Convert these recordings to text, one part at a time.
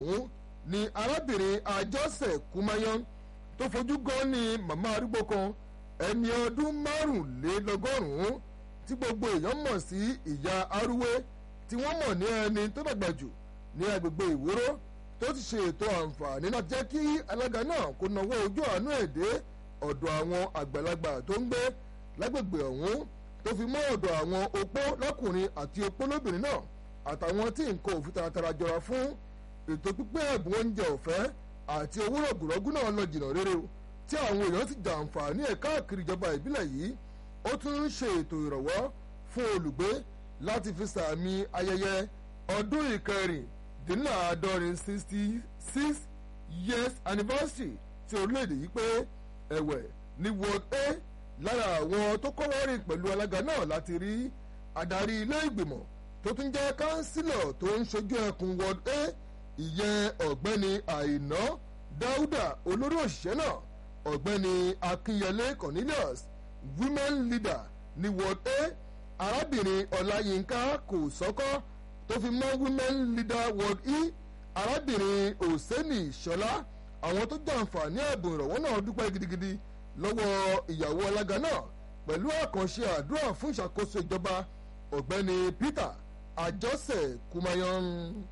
ọ̀hún ni arábìnrin àjọsẹ̀ kumayan tó fojú gan ni màmá arúgbó kan ẹni ọdún márùnlélọ́gọ́rùn-ún tí gbogbo èèyàn mọ̀ sí ìyá arúwé tí wọ́n mọ̀ ní ẹni tó dàgbà jù ní agbègbè ìwúrò tó ti ṣe ètò àǹfààní láti jẹ́ kí alága náà kó nawọ́ ojú àánú èdè ọ̀dọ̀ àwọn àgbàlagbà tó ń gbé lágbègbè ọ̀hún tó fi mọ́ ọ̀dọ̀ àwọn opó lọ́kùnrin àti opó lóbìnrin náà àtàwọn tí nǹkan òfin taratara jọra fún ètò pípẹ́ ẹ̀bùn oúnjẹ ọ̀fẹ́ àti owó rọ̀gùrọ̀gù náà lọ jìnnà rere o tí àwọn èèyàn ti jàǹfààní ẹ̀ káàkiri ìjọba ìbílẹ̀ yìí ó tún ń ṣe ètò ìrànwọ́ fún olùgbé láti fi sàmì ayẹyẹ ọdún ìkẹrìndínláàádọ́rin sixty six years anniversary ti orílẹ̀-èdè yìí pé ẹ̀wẹ̀ ní ward a lára àwọn tó kọ́wọ́rìn pẹ̀lú alága náà láti rí adarí ilé ìgbìmọ̀ tó tún jẹ́ kánsílọ̀ tó ń ṣojú ẹkùn ward a ìyẹn ọ̀gbẹ́ni àìná dáúdà olórí òṣìṣẹ́ náà ọ̀gbẹ́ni akínyẹlé cornelius women leader ní ward a arábìnrin ọláyínká kò sọ́kọ́ tó fi mọ́ women leader ward e arábìnrin òsèní ṣọlá àwọn tó jàǹfààní ẹ̀bùn ìrọ̀wọ́ náà dúpẹ́ gidigidi lọ́wọ́ ìyàwó alága náà pẹ̀lú àkànṣe àdúrà fún ìṣàkóso ìjọba ọ̀gbẹ́ni peter àjọsẹ̀ kumayan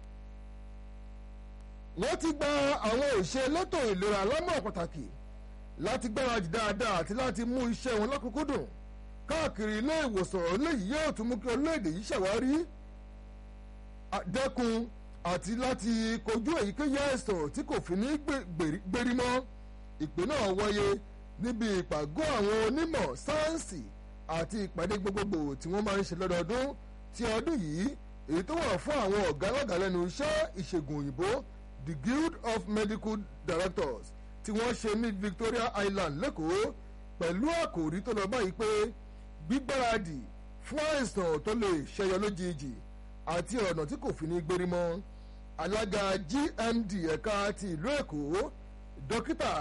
wọ́n ti gba àwọn òṣè elétò ìlera lọ́mọ̀ pàtàkì láti gbáradì dáadáa àti láti mú iṣẹ́ wọn lọ́kùnkúndùn káàkiri ilé ìwòsàn eléyìí yóò tún mú kí orílẹ̀-èdè yìí ṣàwárí dẹ́kun àti láti kojú èyíkéyìí àìsàn tí kò fi ní gbérí mọ́ ìpè náà wáyé níbi ìpàgọ́ àwọn onímọ̀ sáyẹ́ǹsì àti ìpàdé gbogbogbò tí wọ́n máa ń ṣe lọ́dọọdún ti ọdún yìí èyí tó wà fún àwọn ọ̀gá alága lẹ́nu iṣẹ́ ìṣègùn òyìnbó the guild of medical directors tí wọ́n ṣe ní victoria island lẹ́kọ̀ọ́ pẹ̀lú àkòrí tó lọ báyìí pé gbígbáradì fún àìsàn tó lè ṣẹyọ lójijì àti ọ̀nà tí kò fi ní gbérí mọ́ alága gmd ẹ̀ka ti ìlú èkó dókítà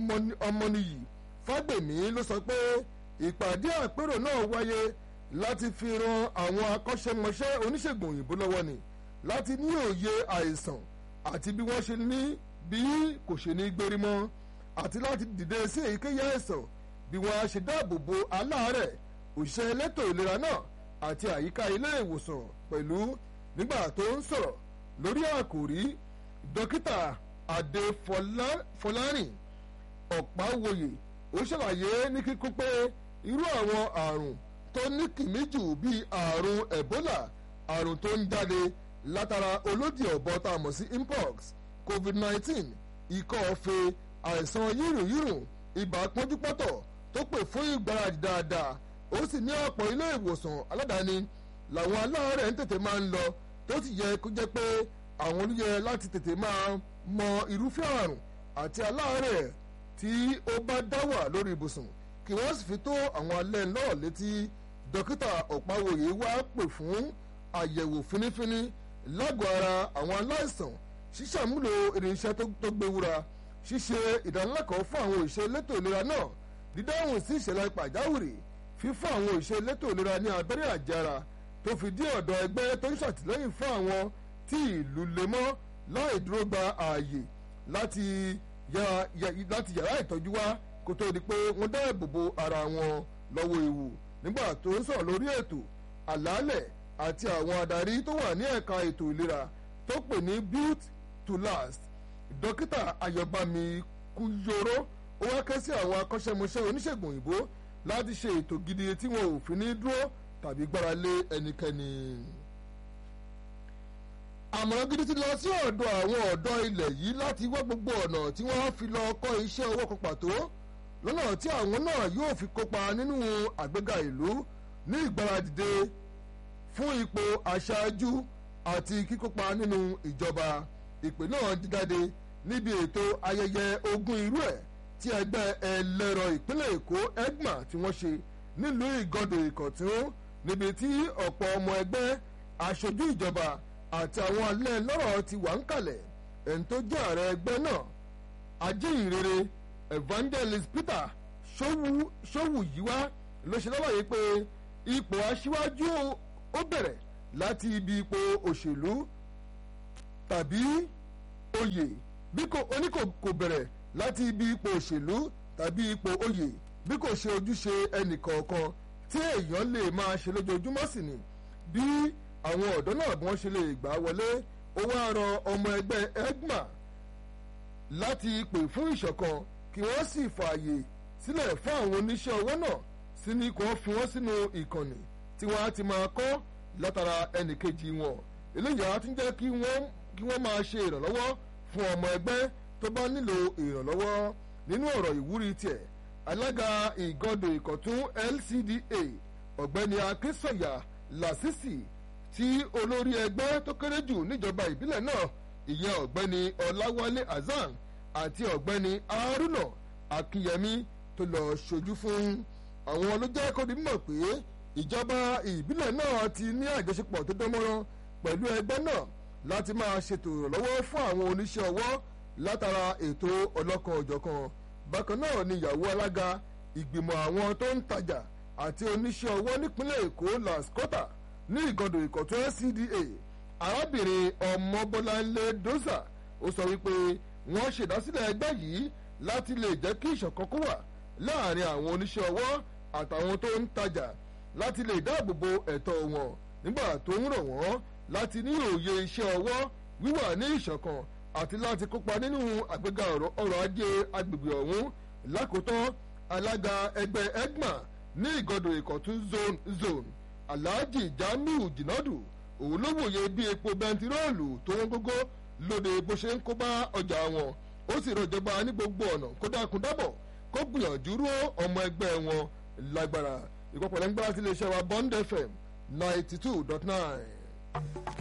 ọmọnìyí fágbèmí ló sọ pé ìpàdé àpérò náà wáyé láti fi ran àwọn akọ́ṣẹ́mọṣẹ́ oníṣègùn òyìnbó lọ́wọ́ ni láti ní òye àìsàn àti bí wọ́n ṣe ní bí kò ṣe ní gbérí mọ́ àti láti dìde sí èyíkéyìí àìsàn bí wọ́n á ṣe dáàbò bo aláàárẹ̀ òṣìṣẹ́ elétò ìlera náà àti àyíká ilé ìwòsàn pẹ̀lú nígbà tó ń sọ̀rọ̀ lórí àkòrí dókítà adé fọlárìn ọ̀páwòye ó ṣàlàyé ní kíkún pé irú àwọn àrùn tó ní kìmí jù bíi àrùn ebola àrùn tó ń jáde látara olódì ọ̀bọ tá a mọ̀ sí mpox covid-19 ikọ́ ọ̀fẹ́ àìsàn yírùnyírùn ibà pọ́njúpọ́tọ̀ tó pè fún ìgbáradì dáadáa ó sì ní ọ̀pọ̀ ilé ìwòsàn aládàáni làwọn aláàárẹ̀ ń tètè máa ń lọ tó sì yẹ kó jẹ́ pé àwọn olùyẹ láti tètè máa mọ irúfẹ́ àrùn àti aláàárẹ̀ tí ó bá dá wà lórí ibùsùn kí wọ́n sì fi tó àwọn alẹ́ náà létí dókítà ọ̀páwòye wá pè fún àyẹ̀wò fínífíní lágọ̀ọ́ ara àwọn aláìsàn ṣíṣàmúlò irinṣẹ́ tó gbéwúra ṣíṣe ìdánilẹ́kọ̀ọ́ fún àwọn òṣìṣẹ́ elétò ìlera náà dídáhùn sí ìṣẹ̀lẹ̀ pàjáwìrì fífún àwọn òṣìṣẹ́ elétò ìlera ní abẹ́rẹ́ àjára tó fi dí ọ̀dọ̀ ẹgbẹ́ tó ń ṣàtìlẹ́yìn fún àwọn tí ìlú lè mọ́ láì dúró gba ààyè láti yàrá ìtọ́jú wá kó tó di pé wọ́n dáàbò bo ara wọn lọ́wọ́ ewu nígbà tó ń sọ̀rọ̀ lórí ètò àlàálẹ̀ àti àwọn adarí tó wà ní ẹ̀ka ètò ìlera tó pè ní build to last dókítà ayọ̀bámi kúyọrọ ó wá ké sí àwọn akọ́ṣẹ́mọṣẹ́ oníṣègùn òyìnbó láti ṣe ètò gidi tí wọn ò fi ní dúró tàbí gbára lé ẹnikẹ́ni. àmọ̀ràn gidi ti lọ sí ọ̀dọ̀ àwọn ọ̀dọ́ ilẹ̀ yìí láti wá gbogbo ọ̀nà tí wọ́n fi lọ kọ́ iṣẹ́ owó kan pàtó lọ́nà tí àwọn náà yóò fi kópa nínú àgbéga ìlú ní ìgbáradìde fún ipò aṣáájú àti kíkópa nínú ìjọba ìpè náà dídáde níbi ètò ayẹyẹ ogún irú ẹ̀ tí ẹgbẹ́ ẹlẹ́rọ ìpínlẹ̀ èkó egma tí wọ́n ṣe nílùú ìgọ́dọ̀ ìkọ̀tún níbi tí ọ̀pọ̀ ọmọ ẹgbẹ́ aṣojú ìjọba àti àwọn alẹ́ lọ́rọ̀ ti wà ń kalẹ̀ ẹni tó jẹ́ ààrẹ ẹgbẹ́ náà ajínrere evangelist peter sowuyiwa ló ṣe lọ́wọ́ yìí pé ipò aṣíwájú ó bẹ̀rẹ̀ láti ibi ipò òṣèlú tàbí oyè bí kò oníkò kò bẹ̀rẹ̀ láti ibi ipò òṣèlú tàbí ipò oyè bí kò ṣe ojúṣe ẹnìkọ̀ọ̀kan tí èèyàn lè máa ṣe lójoojúmọ́ sí ni bí àwọn ọ̀dọ́ náà bí wọ́n ṣe lè gbà wọlé ó wá rọ ọmọ ẹgbẹ́ egma láti pè fún ìṣọ̀kan kí wọ́n sì fààyè sílẹ̀ fún àwọn oníṣẹ́ ọwọ́ náà sí ni kò fi wọ́n sínú ìkànnì tí wọ́n á ti máa kọ́ látara ẹnìkejì wọn eléyìí á tún jẹ́ kí wọ́n kí wọ́n máa ṣe ìrànlọ́wọ́ fún ọmọ ẹgbẹ́ tó bá nílò ìrànlọ́wọ́ nínú ọ̀rọ̀ ìwúrí tiẹ̀ alága ìgọ́dọ̀ ìkọ̀tún LCDA ọ̀gbẹ́ni akínsọ̀yà lásìsì tí olórí ẹgbẹ́ tó kéré jù níjọba ìbílẹ̀ náà ìyẹn ọ̀gbẹ́ni ọláwálé hasan àti ọ̀gbẹ́ni haruna akínyẹmí tó lọ ṣojú fún àwọn ló jẹ́ kó di mímọ̀ pé ìjọba ìbílẹ̀ náà ti ní àjọṣepọ̀ tó dánmọ́rán pẹ̀lú ẹgbẹ́ náà láti máa ṣètò ìrànlọ́wọ́ fún àwọn oníṣẹ́ ọwọ́ látara ètò ọlọ́kan òjọ̀kan bákan náà ni ìyàwó alága ìgbìmọ̀ àwọn tó ń tajà àti oníṣẹ́ ọwọ́ nípínlẹ̀ èkó lascota ní ìgọdọ̀ ìkọ̀tún LCDA arábìnrin ọmọbọ́láńlé dózà ó sọ wípé wọ́n ṣèdásílẹ̀ ẹgbẹ́ yìí láti lè jẹ́ kí ìṣọ̀kan kó wà láàrin àwọn oníṣẹ́ ọwọ́ àtàwọn tó ń tajà láti lè dáàbò bo ẹ̀tọ́ wọn nígbà tó ń rọ̀ wọ́n láti ní òye iṣẹ́ ọwọ́ wíwà ní ìṣọ̀kan àti láti kópa nínú àgbéga ọrọ̀ ajé agbègbè ọ̀hún lákòótán alága ẹgbẹ́ egma ní ìgọdọ̀ ìkọ̀tún zone zone alhaji jamiu jinadu òun ló wòye bí epo bẹntiróòlù tó wọ́n gógó lóde bó ṣe ń kó bá ọjà wọn ó sì rọjọba ní gbogbo ọ̀nà kó dákun dábọ̀ kó gbìyànjú ró ọmọ ẹgbẹ́ wọn lágbára ìpapọ̀lẹ́ngbára ti lè ṣe wa bond fm ninety two dot nine.